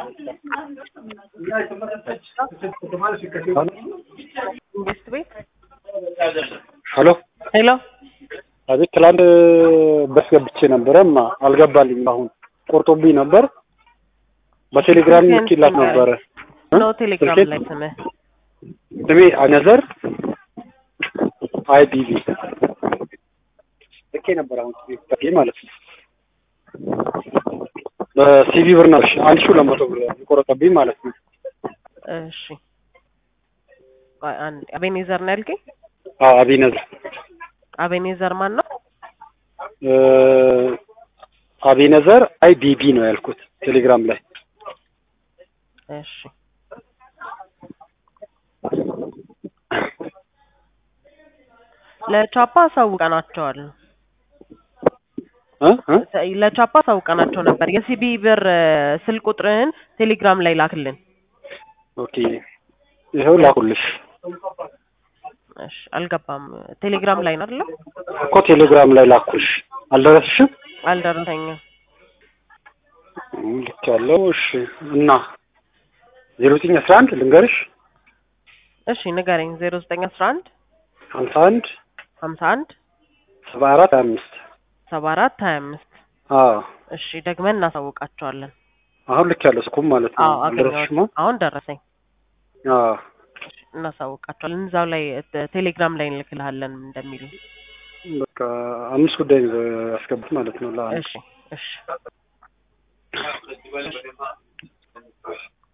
ኢንቨስት ቤት ሄሎ ሄሎ አቤት። ትላንት በስገብቼ ነበረ ማ አልገባልኝም። አሁን ቆርጦብኝ ነበር። በቴሌግራም ልኬላት ነበረ። ነው ቴሌግራም ስልኬን- ላይ ስምህ ስሜ አነዘር አይቢቢ ልኬ ነበር። አሁን ሲቪ ማለት ነው። በሲቪ ብር ነው እሺ፣ አንድ ሺህ ሁለት መቶ ብር የቆረጠብኝ ማለት ነው። እሺ ቆይ አንድ አቤኔዘር ነው ያልከኝ አዎ አቢነዘር አቤኔዘር ማን ነው እ አቢነዘር አይቢቢ ነው ያልኩት ቴሌግራም ላይ እሺ ለቻፓ አሳውቀናቸዋል እ እ ለቻፓ አሳውቀናቸው ነበር የሲቢ ብር እ፣ ስልክ ቁጥርህን ቴሌግራም ላይ ላክልን ኦኬ ይኸው ላኩልሽ እሺ አልገባም ቴሌግራም ላይ ነው አይደለ እኮ ቴሌግራም ላይ ላኩልሽ አልደረስሽም? አልደረሰኝም ልክ ያለው እሺ። እና ዜሮ ዘጠኝ አስራ አንድ ልንገርሽ እሺ ንገረኝ ዜሮ ዘጠኝ አስራ አንድ ሀምሳ አንድ ሀምሳ አንድ ሰባ አራት ሀያ አምስት ሰባ አራት ሀያ አምስት አዎ እሺ ደግመን እናሳውቃቸዋለን አሁን ልክ ያለው ስኩም ማለት ነው። አዎ አገኘሁት አልደረስሽማ? አሁን ደረሰኝ አዎ እናሳውቃቸዋለን እዛው ላይ እ፣ ቴሌግራም ላይ እንልክልሃለን እንደሚሉ በቃ አምስት ጉዳይ ነው ያስገቡት ማለት ነው። ለአንድ እሺ እሺ